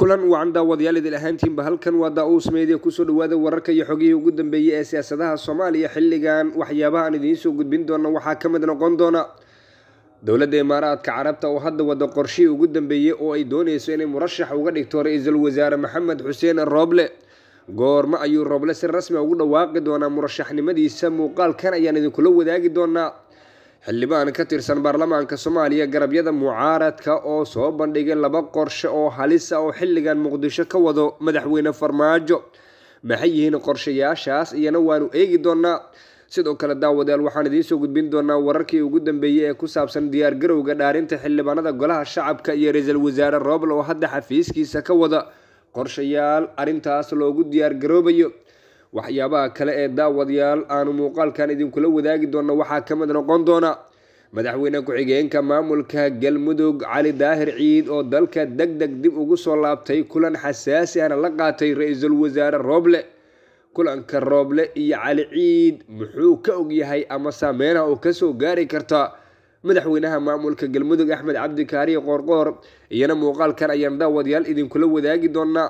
kulan wacan daawadayaal idil ahaantiinba halkan waa daa-uus meediya kusoo dhawaada wararka iyo xogihii ugu dambeeyey ee siyaasadaha soomaaliya xilligan waxyaabaha aan idiin soo gudbin doona waxaa ka mid noqon doona dowladda imaaraadka carabta oo hadda wada qorshihii ugu dambeeyey oo ay dooneyso inay murashax uga dhigto ra-iisul wasaare maxamed xuseen rooble goormo ayuu rooble si rasmi ugu dhawaaqi doonaa murashaxnimadiisa muuqaalkan ayaan idinkula wadaagi doonaa xildhibaan ka tirsan baarlamaanka soomaaliya garabyada mucaaradka oo soo bandhigay laba qorshe oo halisa oo xilligan muqdisho ka wado madaxweyne farmaajo maxay yihiin qorshayaashaas iyana waanu eegi doonaa sidoo kale daawadayaal waxaan idiinsoo gudbin doonaa wararkii ugu dambeeyey ee ku saabsan diyaargarowga dhaarinta xildhibaanada golaha shacabka iyo ra-iisul wasaare rooble oo hadda xafiiskiisa ka wada qorshayaal arrintaas loogu diyaargaroobayo waxyaabaha kale ee daawadayaal aanu muuqaalkan idinkula wadaagi doona waxaa ka mid noqon doona madaxweyne ku-xigeenka maamulka galmudug cali daahir ciid oo dalka deg deg dib ugu soo laabtay kulan xasaasi ahna la qaatay ra-iisul wasaare rooble kulanka rooble iyo cali ciid muxuu ka ogyahay ama saameynaha oo kasoo gaari karta madaxweynaha maamulka galmudug axmed cabdi kaariye qoorqoor iyana muuqaalkan ayaan daawadayaal idinkula wadaagi doonaa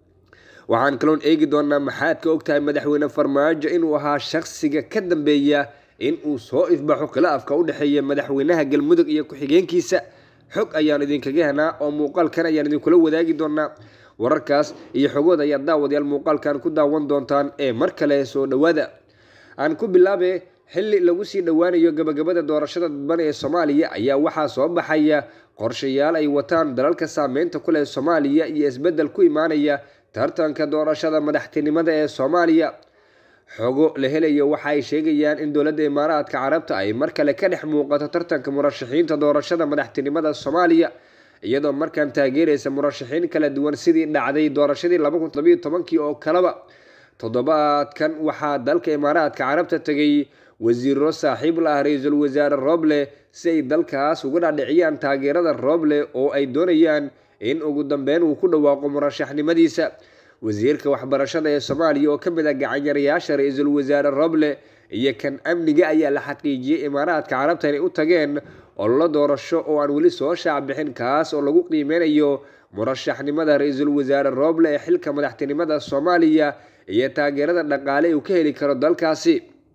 waxaan kaloon eegi doonaa maxaad ka ogtahay madaxweyne farmaajo inuu ahaa shaqsiga ka dambeeya in uu soo ifbaxo khilaafka u dhexeeya madaxweynaha galmudug iyo ku-xigeenkiisa xog ayaan idinkaga henaa oo muuqaalkan ayaan idinkula wadaagi doonaa wararkaas iyo xogood ayaa daawadayaal muuqaalkan ku daawan doontaan ee mar kale soo dhowaada aan ku bilaabe xilli lagu sii dhowaanayo gabagabada doorashada dadban ee soomaaliya ayaa waxaa soo baxaya qorshayaal ay wataan dalalka saameynta ku leh soomaaliya iyo isbeddel ku imaanaya tartanka doorashada madaxtinimada ee soomaaliya xogo la helayo waxa ay sheegayaan in dowladda imaaraadka carabta ay mar kale ka dhex muuqato tartanka murashaxiinta doorashada madaxtinimada soomaaliya iyadoo markaan taageeraysa murashaxiin kala duwan sidii dhacday doorashadii laba kun labayo tobankii oo kaleba toddobaadkan waxaa dalka imaaraadka carabta tegay wasiiro saaxiib la ah ra-iisul wasaare rooble si ay dalkaas uga dhaadhiciyaan taageerada rooble oo ay doonayaan in ugu dambeyn uu ku dhawaaqo murashaxnimadiisa wasiirka waxbarashada ee soomaaliya oo ka mid ah gacanyarayaasha ra-iisul wasaare rooble iyo kan amniga ayaa la xaqiijiyey imaaraadka carabta inay u tageen ololo doorasho oo aan weli soo shaac bixin kaas oo lagu qiimeynayo murashaxnimada ra-iisul wasaare rooble ee xilka madaxtinimada soomaaliya iyo taageerada dhaqaale uu ka heli karo dalkaasi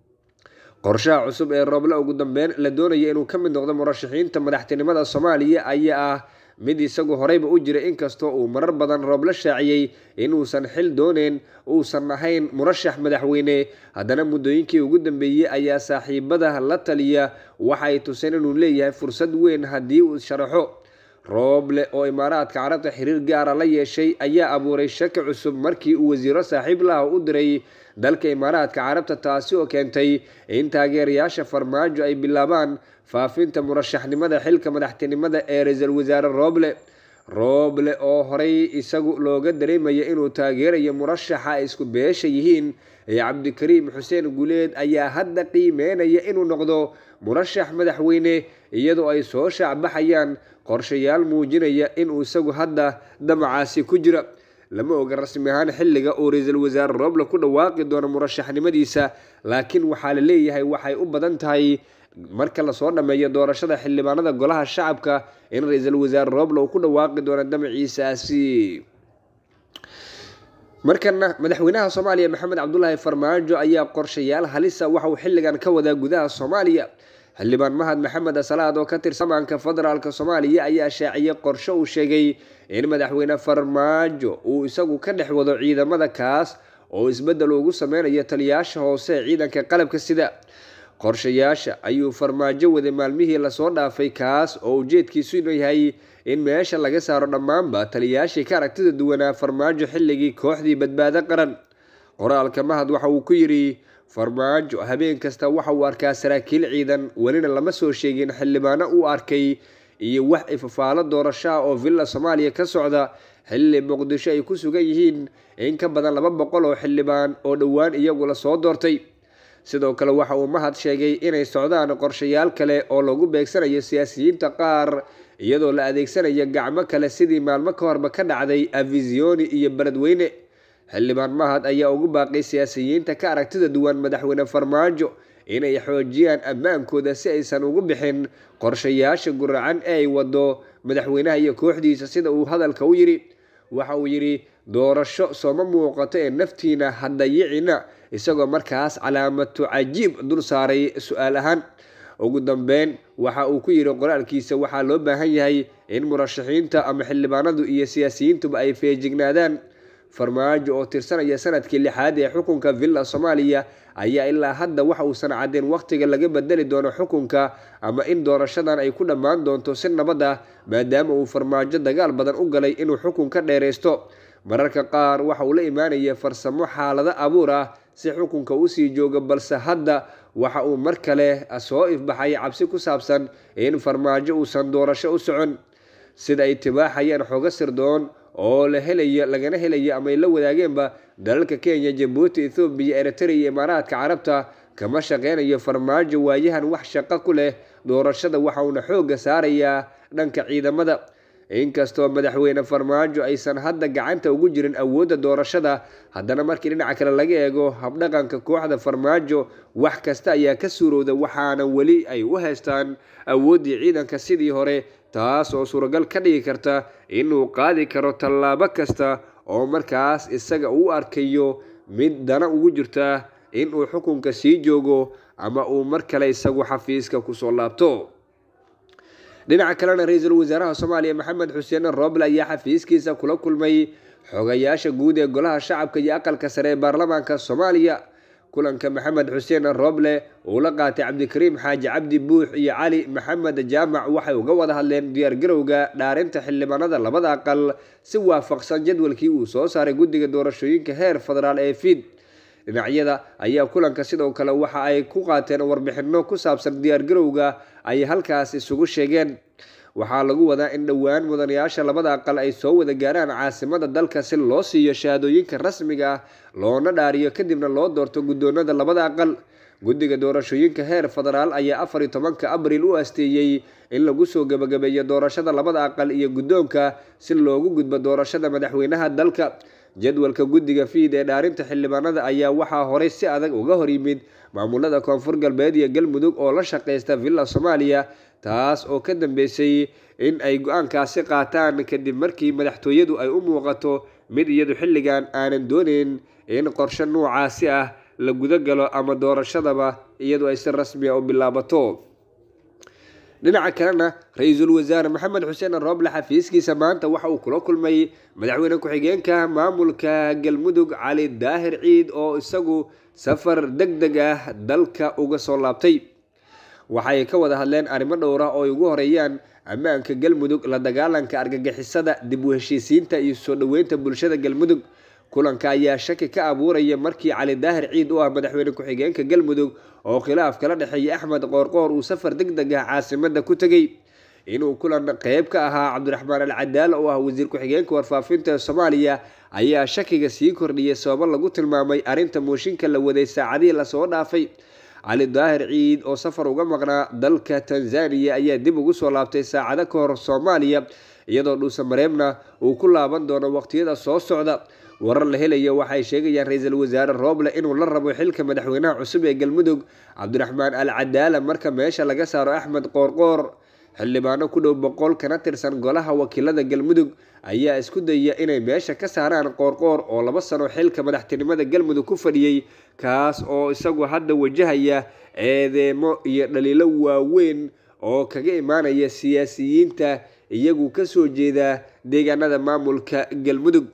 qorshaha cusub ee rooble ugu dambeyn la doonaya inuu ka mid noqdo murashaxiinta madaxtinimada soomaaliya ayaa ah mid isagu horeyba u jira inkastoo uu marar badan rooble shaaciyey inuusan xil dooneyn uusan ahayn murashax madaxweyne haddana muddooyinkii ugu dambeeyey ayaa saaxiibada la taliya waxay tuseen inuu leeyahay fursad weyn haddii uu sharaxo rooble oo imaaraadka carabta xiriir gaara la yeeshay ayaa abuuray shaki cusub markii uu wasiiro saaxiib laha u diray dalka imaaraadka carabta taasi oo keentay in taageerayaasha farmaajo ay bilaabaan faafinta murashaxnimada xilka madaxtinimada ee ra-iisul wasaare rooble rooble oo horey isagu looga dareemaya inuu taageerayo murashaxa ay isku beesha yihiin ee cabdikariim xuseen guleed ayaa hadda qiimeynaya inuu noqdo murashax madaxweyne iyadoo ay soo shaacbaxayaan qorshayaal muujinaya inuu isagu hadda damacaasi ku jira lama oga rasmi ahaan xilliga uu ra-iisul wasaare rooble ku dhawaaqi doono murashaxnimadiisa laakiin waxaa la leeyahay waxay u badan tahay marka lasoo dhammeeyo doorashada xildhibaanada golaha shacabka in ra-iisul wasaare rooble uu ku dhawaaqi doono damaciisaasi markana madaxweynaha soomaaliya maxamed cabdulaahi farmaajo ayaa qorshayaal halisa waxa uu xilligan ka wadaa gudaha soomaaliya xildhibaan mahad maxamed asalaad oo ka tirsan amaanka federaalk soomaaliya ayaa shaaciyay qorshe uu sheegay in madaxweyne farmaajo uu isagu ka dhex wado ciidamada kaas oo isbeddel ugu sameynayo taliyaasha hoose ee ciidanka qalabka sida qorshayaasha ayuu farmaajo waday maalmihii lasoo dhaafay kaas oo ujeedkiisu inuu yahay in meesha laga saaro dhammaanba taliyaashii ka aragtida duwanaa farmaajo xilligii kooxdii badbaado qaran qoraalka mahad waxa uu ku yidhi farmaajo habeen kasta waxa uu arkaa saraakiil ciidan welina lama soo sheegin xildhibaano uu arkay iyo wax ifafaalo doorashaha oo villa soomaaliya ka socda xilli muqdisho ay ku sugan yihiin in ka badan laba boqol oo xildhibaan oo dhowaan iyagu la soo doortay sidoo kale waxa uu mahad sheegay inay socdaan qorshayaal kale oo lagu beegsanayo siyaasiyiinta qaar iyadoo la adeegsanayo gacmo kale sidii maalmo ka horba ka dhacday avisioni iyo beledweyne xildhibaan mahad ayaa ugu baaqay siyaasiyiinta ka aragtida duwan madaxweyne farmaajo inay xoojiyaan ammaankooda si aysan ugu bixin qorshayaasha guracan ee ay wado madaxweynaha iyo kooxdiisa sida uu hadalka u yidhi waxa uu yidhi doorasho sooma muuqato ee naftiina hadayicina isagoo markaas calaamatu cajiib dul saaray su-aal ahaan ugu dambeyn waxa uu ku yidhi qoraalkiisa waxaa loo baahan yahay in murashaxiinta ama xildhibaanadu iyo siyaasiyiintuba ay feejignaadaan farmaajo oo tirsanaya sanadkii lixaad ee xukunka villa soomaaliya ayaa ilaa hadda waxa uusan caddeyn wakhtiga laga bedeli doono xukunka ama in doorashadan ay ku dhammaan doonto si nabad ah maadaama uu farmaajo dagaal badan u galay inuu xukun ka dheeraysto mararka qaar waxa uu la imaanaya farsamo xaalado abuur ah si xukunka usii joogo balse hadda waxa uu mar kale soo ifbaxay cabsi ku saabsan in farmaajo uusan doorasho u socon sida ay tibaaxayaan xogo sirdoon oo la helayo lagana helayo ama ay la wadaageenba dalalka kenya jabuuti ethoobiya eritrea iyo imaaraadka carabta kama shaqeynayo farmaajo waayahan wax shaqo ku leh doorashada waxa uuna xoogga saarayaa dhanka ciidamada inkastoo madaxweyne farmaajo aysan hadda gacanta ugu jirin awoodda doorashada haddana markii dhinaca kale laga eego habdhaqanka kooxda farmaajo wax kasta ayaa ka suurowda waxaana weli ay u haystaan awooddii ciidanka sidii hore taas oo suuragal ka dhigi karta inuu qaadi karo tallaabo kasta oo markaas isaga uu arkayo mid dana ugu jirta inuu xukunka sii joogo ama uu mar kale isagu xafiiska kusoo laabto dhinaca kalena ra-iisul wasaaraha soomaaliya maxamed xuseen rooble ayaa xafiiskiisa kula kulmay xogayaasha guud ee golaha shacabka iyo aqalka sare ee baarlamaanka soomaaliya kulanka maxamed xuseen rooble uu la qaatay cabdikariim xaaji cabdi buux iyo cali maxamed jaamac waxay uga wada hadleen diyaargarowga dhaarinta xildhibaanada labada aqal si waafaqsan jadwalkii uu soo saaray guddiga doorashooyinka heer federaal ee fiid dhinacyada ayaa kulanka sidoo kale waxa ay ku qaateen warbixino ku saabsan diyaargarowga ay halkaas isugu sheegeen waxaa lagu wadaa in dhowaan mudanayaasha labada aqal ay soo wada gaaraan caasimada dalka si loo siiyo shahaadooyinka rasmiga ah loona dhaariyo kadibna loo doorto guddoonada labada aqal guddiga doorashooyinka heer federaal ayaa afar iyo tobanka abriil u asteeyey in lagu soo gebagabeeyo doorashada labada aqal iyo guddoonka si loogu gudbo doorashada madaxweynaha dalka jadwalka guddiga fiid ee dhaarinta xildhibaanada ayaa waxaa horey si adag uga hor yimid maamulada koonfur galbeed iyo galmudug oo la shaqeysta villa soomaaliya taas oo ka dambeysay in ay go-aankaasi qaataan kadib markii madaxtooyadu ay u muuqato mid iyadu xilligan aanan dooneyn in qorshe noocaasi ah la guda galo ama doorashadaba iyadu ay si rasmiya u bilaabato dhinaca kalena ra-iisul wasaare maxamed xuseen rooble xafiiskiisa maanta waxa uu kula kulmay madaxweyne ku-xigeenka maamulka galmudug cali daahir ciid oo isagu safar deg deg ah dalka uga soo laabtay waxay ka wada hadleen arrimo dhowra oo ay ugu horeeyaan ammaanka galmudug la dagaalanka argagixisada dib u heshiisiinta iyo soo dhoweynta bulshada galmudug kulanka ayaa shaki ka abuuraya markii cali daahir ciid u ah madaxweyne ku-xigeenka galmudug oo khilaaf kala dhexeeya axmed qoorqoor uu safar deg deg ah caasimada ku tegey inuu kulan qeyb ka ahaa cabdiraxmaan alcadaala oo ah wasiir ku-xigeenka warfaafinta soomaaliya ayaa shakiga sii kordhiyay sababo lagu tilmaamay arrinta mooshinka la waday saacadihii lasoo dhaafay cali daahir ciid oo safar uga maqnaa dalka tanzaniya ayaa dib ugu soo laabtay saacado ka hor soomaaliya iyadoo dhuuse mareebna uu ku laaban doono waqtiyada soo socda warar la helayo waxay sheegayaan ra-iisul wasaare rooble inuu la rabo xilka madaxweynaha cusub ee galmudug cabdiraxmaan al cadaala marka meesha laga saaro axmed qoorqoor xildhibaano ku dhow boqol kana tirsan golaha wakiilada galmudug ayaa isku dayaya inay meesha ka saaraan qoorqoor oo laba sano xilka madaxtinimada galmudug ku fadhiyey kaas oo isagu hadda wajahaya eedeemo iyo dhaliilo waaweyn oo kaga imaanaya siyaasiyiinta iyagu kasoo jeeda deegaanada maamulka galmudug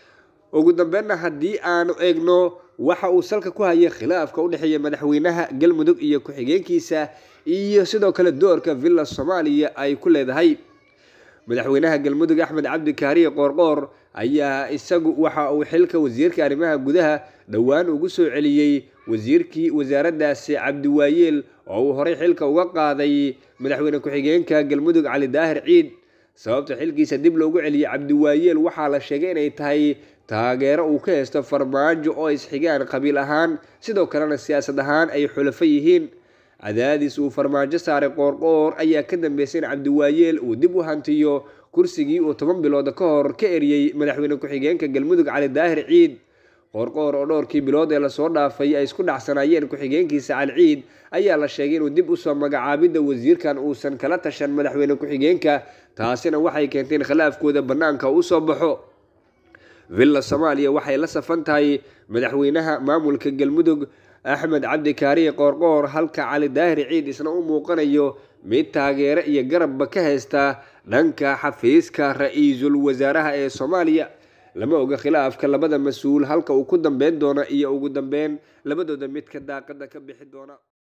ugu dambeynna haddii aanu eegno waxa uu salka ku hayay khilaafka u dhexeeya madaxweynaha galmudug iyo ku-xigeenkiisa iyo sidoo kale doorka villa soomaaliya ay ku leedahay madaxweynaha galmudug axmed cabdi kaariye qoorqoor ayaa isagu waxa uu xilka wasiirka arrimaha gudaha dhowaan ugu soo celiyey wasiirkii wasaaraddaasi cabdiwaayeel oo uu horey xilka uga qaaday madaxweyne ku-xigeenka galmudug cali daahir ciid sababta xilkiisa dib loogu celiyey cabdiwaayeel waxaa la sheegay inay tahay taageero uu ka haysto farmaajo oo isxigaan qabiil ahaan sidoo kalena siyaasad ahaan ay xulafo yihiin cadaadis uu farmaajo saaray qoorqoor ayaa ka dambeysay in cabdiwaayeel uu dib u hantiyo kursigii uu toban bilood ka hor ka eriyey madaxweyne ku-xigeenka galmudug cali daahir ciid qoorqoor oo dhowrkii bilood ee lasoo dhaafay ay isku dhacsanaayeen ku-xigeenkiisa cali ciid ayaa la sheegay inuu dib usoo magacaabidda wasiirkan uusan kala tashan madaxweyne ku-xigeenka taasina waxay keentay in khilaafkooda bannaanka u soo baxo villa soomaaliya waxay la safan tahay madaxweynaha maamulka galmudug axmed cabdi kaariye qoorqoor halka cali daahir ciid isna u muuqanayo mid taageero iyo garabba ka haysta dhanka xafiiska ra-iisul wasaaraha ee soomaaliya lama oga khilaafka labada mas-uul halka uu ku dambeyn doono iyo ugu dambeyn labadooda midka daaqada ka bixi doona